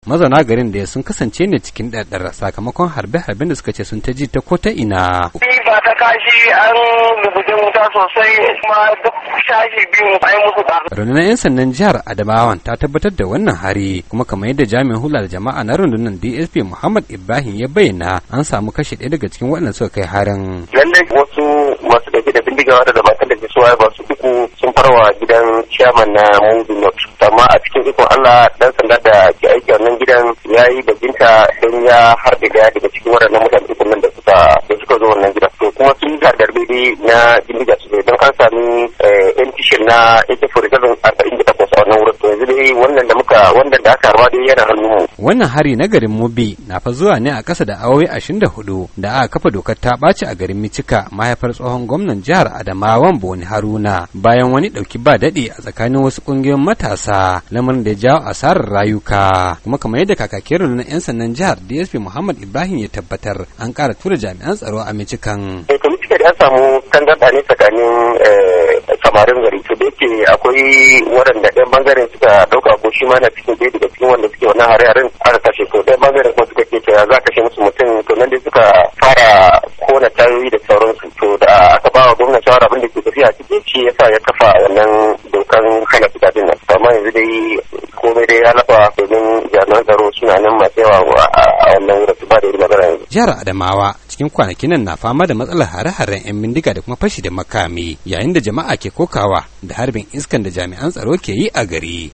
mazauna garin da sun kasance ne cikin ɗaɗɗar sakamakon harbe-harben da suka ce sun ta ji ta ko ta ina. ba ta kashi an rubuce wuta sosai kuma duk shashi biyu an musu ba. rundunar 'yan sandan jihar adamawan ta tabbatar da wannan hari kuma kamar yadda jami'in hula da jama'a na rundunar dsp muhammad ibrahim ya bayyana an samu kashe ɗaya daga cikin waɗanda suka kai harin. lallai wasu masu ɗauke da bindiga wanda da matan da ke suwa ba su uku sun farwa gidan chairman na mudu not amma a cikin ikon allah dan sanda da ke aiki a wannan gidan ya yi bajinta don ya harbe daya daga cikin waɗannan mutane uku nan da suka da suka zo wannan gidan to kuma sun yi garbe na bindiga su don an sami yan tishin na ak-47 arba'in da takwas a wannan wurin to yanzu dai wannan da muka wannan da aka harba dai yana hannun mu. wannan hari na garin mubi na fa zuwa ne a ƙasa da awowi ashirin da hudu da aka kafa dokar ta ɓaci a garin micika mahaifar tsohon gwamnan jihar adamawan boni haruna bayan wani ɗauki ba daɗi a tsakanin wasu ƙungiyoyin matasa lamarin da ya jawo asarar rayuka kuma kamar yadda kakakin rundunar 'yan sandan jihar dsp muhammad ibrahim ya tabbatar an ƙara tura jami'an tsaro a micikan. to micika da an samu tangarɗa ne tsakanin samarin gari to da yake akwai waɗanda ɗan bangaren suka ɗauka ko shi ma na cikin ɗaya daga cikin wanda suke wannan hare-haren aka kashe to ɗan bangaren kuma suka ce cewa za a kashe musu mutum to nan dai suka fara kona tayoyi da sauransu to da aka ba wa gwamnati shawara abin da ke tafiya a ciki shi yasa ya kafa wannan dokan hana fita din nan amma yanzu dai komai dai ya lafa domin jami'an tsaro suna nan masu yawa a wannan wurin su ba da magana yanzu. Jihar Adamawa cikin kwanakin nan na fama da matsalar hare-haren 'yan bindiga da kuma fashi da makami yayin da jama'a ke kokawa da harbin iskan da jami'an tsaro ke yi a gari.